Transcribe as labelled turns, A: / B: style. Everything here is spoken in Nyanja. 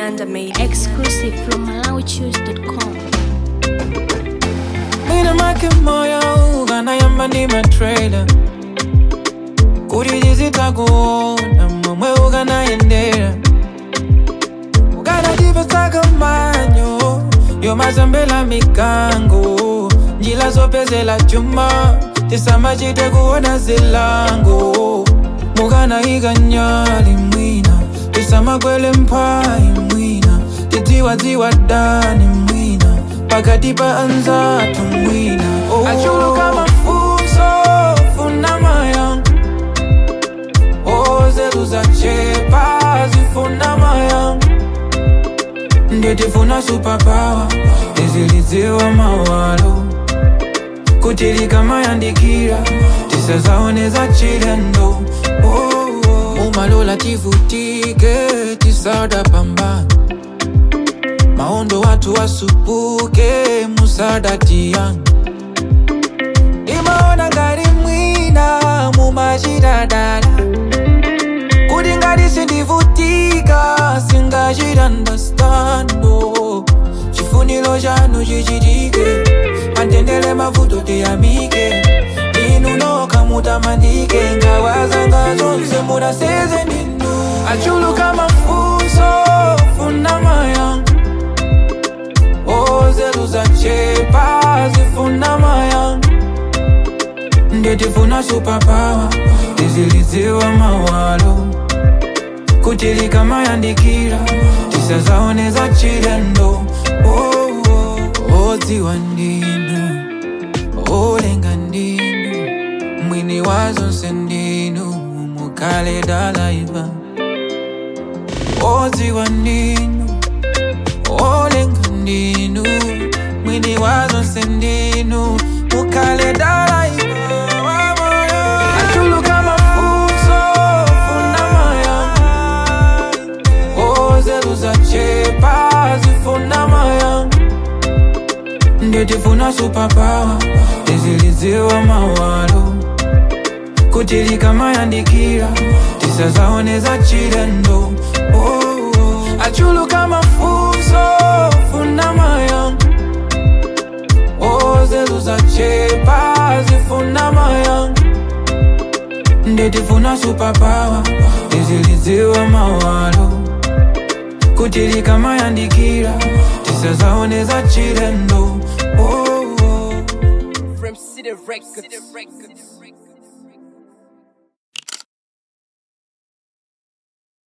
A: Nyanda made it.
B: Exclusive from MalawiChoose.com.
C: Mina make moyo ukanayamba ndi matrailer kuti tizitakuona momwe ukanayendera ukanatipesaka manyo yomazambela mikango njila zopezela chuma tisamachite kuona zilango mukanayika nyali mwina tisamakwele mphayi mwina tidziwadziwa dani mwina pakati pa anzatu mwina oh. achuluka mafunso funa mayanga ozetu zachepa zifuna mayanga nditifuna supapawa tizilidziwa mawalo kuti likamayandikira tisazaoneza chilendo oh, oh. umalola tivutike tisada pambana maondo watu wasupuke musadati yangu imaona ngati mwina mumachitadala kuti ngati sindivutika singachitandastando chifuniro chanu chichitike pandendele mavuto tiyamike inu nokha mutamandike ngawazanga zonse mudaseze ndinu achuluka mafunso funa mayanga ozetu zachepa zifuna mayanga nditifuna supapawa tizilidziwa mawalo kuti likamayandikira tisazaoneza chilendo oh, oh. odziwa ndinu olenga ndinu mwini wa zonse ndinu mukale dalaiva odziwa ndinu olenga ndinu mwini wa zonse ndinu mukale dalaiva achuluka mafunso funa mayanga ozetu zachepa zifuna mayanga nditifuna supapawa tizilidziwa mawalo kuti likamayandikira tisazaoneza chilendo oh, oh. achuluka mafunso funa mayanga ozetu zachepa zifuna mayanga nditifuna supapawa tizilidziwa mawalo kuti likamayandikira tisazaoneza chilendo oh, oh.
D: From City Records.